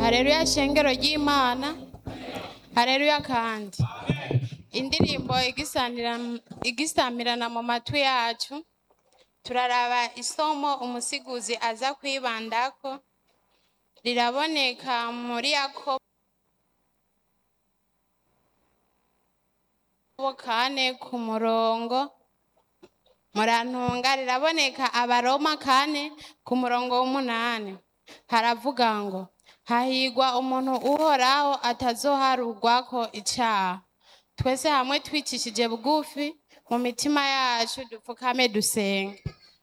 hareruya shengero ry'imana hareruya kandi indirimbo igisanira- igisamirana mu matwi yacu turaraba isomo umusiguzi aza kwibandako riraboneka muri yakobo kane ku murongo murantunga riraboneka abaroma kane ku murongo w'umunani haravuga ngo hahigwa umuntu uhoraho atazoharugwako icaha twese hamwe twicishije bugufi mu mitima yacu dupfukame dusenge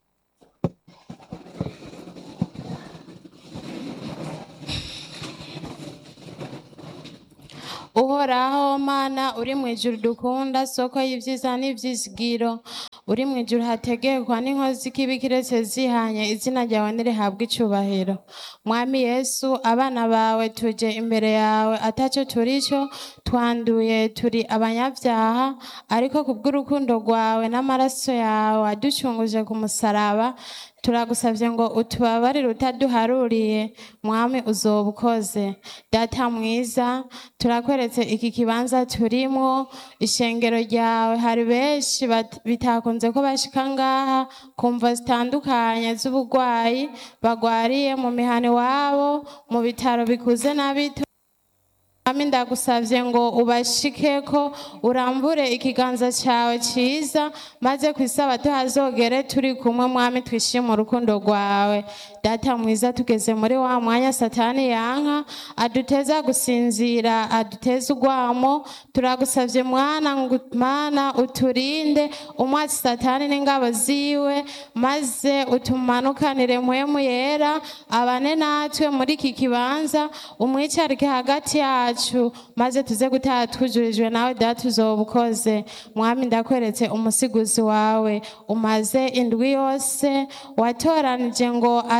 uhoraho mana uri mu ijuru dukunda soko y'ivyiza n'ivyizigiro uri mu ijuru hategekwa n'inkozi kibi kiretse zihanye izina ryawe nirihabwa icubahiro mwami yesu abana bawe tuje imbere yawe ataco turico twanduye turi abanyavyaha ariko kubw'urukundo rwawe n'amaraso yawe waducunguje ku musaraba turagusavye ngo utubabarire utaduharuriye mwami uzoba ukoze data mwiza turakweretse iki kibanza turimwo ishengero ryawe hari benshi bat- bitakunze ko bashika ngaha kumva zitandukanye z'ubugwayi bagwariye mu mihana iwabo mu bitaro bikuze na bito Mwami ndagusavye ngo ubashikeko urambure ikiganza cawe ciza maze kw'isabato hazogere turi kumwe mwami twishime urukundo rwawe data mwiza tugeze muri wa mwanya satani yanka aduteza gusinzira aduteza urwamo turagusavye mwana ngo mana uturinde umwatsi satani n'ingabo ziwe maze utumanukanire muhemu yera abane natwe muri iki kibanza umwicarike hagati yacu maze tuze gutaha twujurijwe nawe data uzoba ukoze mwami ndakweretse umusiguzi wawe umaze indwi yose watoranije ngo